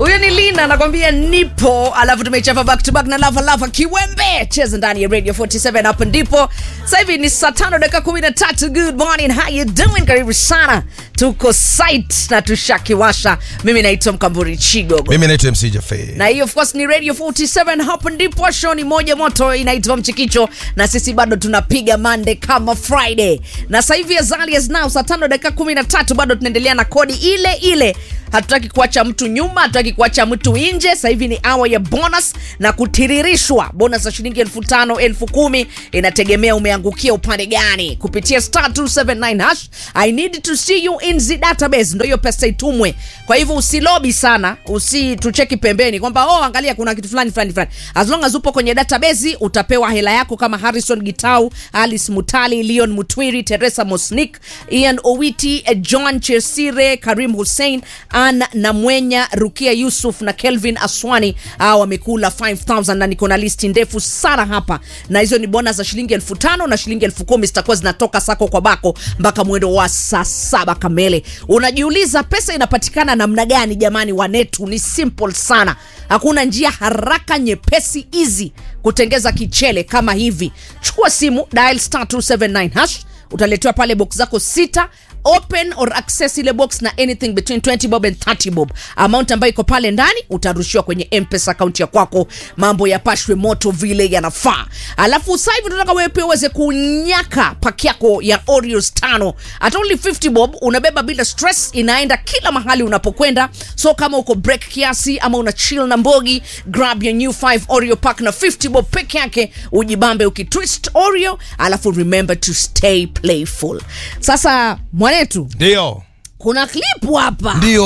huyo ni lina anakwambia nipo alafu tumechapa back to back na lava lava kiwembe cheza ndani ya radio 47 hapo ndipo sasa hivi ni saa tano dakika kumi na tatu good morning how you doing karibu sana tuko site na tushakiwasha mimi naitwa mkamburi chigogo mimi naitwa mc jafe na hiyo of course ni radio 47 hapo ndipo show ni moja moto inaitwa mchikicho na sisi bado tunapiga mande kama friday na sasa hivi as early as now saa tano dakika kumi na tatu bado tunaendelea na kodi ile ile hatutaki kuacha mtu nyuma hatutaki kuacha mtu nje sasa hivi ni awa ya bonus na kutiririshwa bonus ya shilingi elfu tano elfu kumi inategemea umeangukia upande gani kupitia star 279 hash i need to see you in the database ndo hiyo pesa itumwe kwa hivyo usilobi sana usitucheki pembeni kwamba oh angalia kuna kitu fulani fulani fulani as long as upo kwenye database utapewa hela yako kama harrison gitau alice mutali leon mutwiri teresa mosnik ian owiti eh, john chesire karim hussein an namwenya rukia yusuf na kelvin aswani aa wamekula 5000 na niko na listi ndefu sana hapa na hizo ni bona za shilingi elfu tano na shilingi elfu kumi zitakuwa zinatoka sako kwa bako mpaka mwendo wa saa saba kamele unajiuliza pesa inapatikana namna gani jamani wanetu ni simple sana hakuna njia haraka nyepesi easy kutengeza kichele kama hivi chukua simu dial star 279 hash utaletewa pale box zako sita open or access ile box na anything between 20 bob and 30 bob amount ambayo iko pale ndani utarushiwa kwenye mpesa akaunti ya kwako mambo yapashwe moto vile yanafaa alafu sasa hivi tunataka wewe pia uweze kunyaka paki yako ya oreos tano at only 50 bob unabeba bila stress inaenda kila mahali unapokwenda so kama uko break kiasi ama una chill na mbogi grab your new 5 oreo pack na 50 bob peke yake ujibambe ukitwist oreo alafu remember to stay playful sasa mwanetu ndio kuna klipu hapa ndio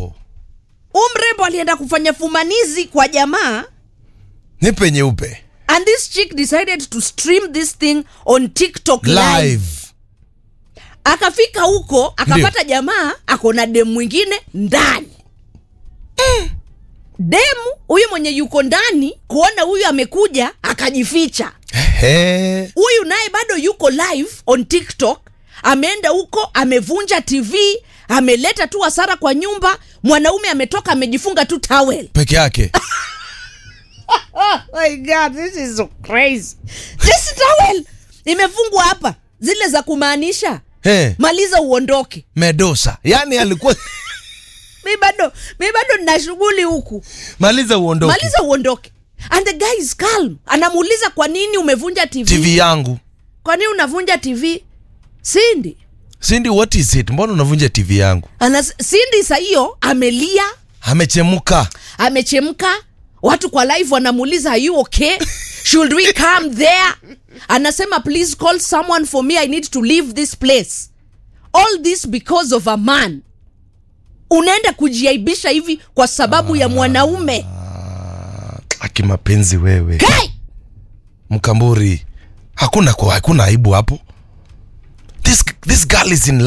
huu mrembo alienda kufanya fumanizi kwa jamaa nipe nyeupe and this chick decided to stream this thing on tiktok live, live akafika huko akapata jamaa ako na demu mwingine ndani demu huyu mwenye yuko ndani kuona huyu amekuja akajificha Ehe. huyu naye bado yuko live on tiktok ameenda huko amevunja tv ameleta tu hasara kwa nyumba mwanaume ametoka amejifunga tu towel peke yake oh my god this is so crazy this towel imefungwa hapa zile za kumaanisha Eh, maliza uondoke medosa yaani alikuwa mi bado mi bado nina shughuli huku maliza uondoke maliza uondoke and the guy is calm anamuuliza kwa nini umevunja tv, tv yangu kwa nini unavunja tv sindi sindi what is it mbona unavunja tv yangu Anas, sindi sa hiyo amelia amechemuka amechemka watu kwa live wanamuuliza are you okay should we come there anasema please call someone for me i need to leave this place all this because of a man unaenda kujiaibisha hivi kwa sababu ya mwanaume akimapenzi wewe kai mkamburi hakuna kwa hakuna aibu hapo this, this girl is in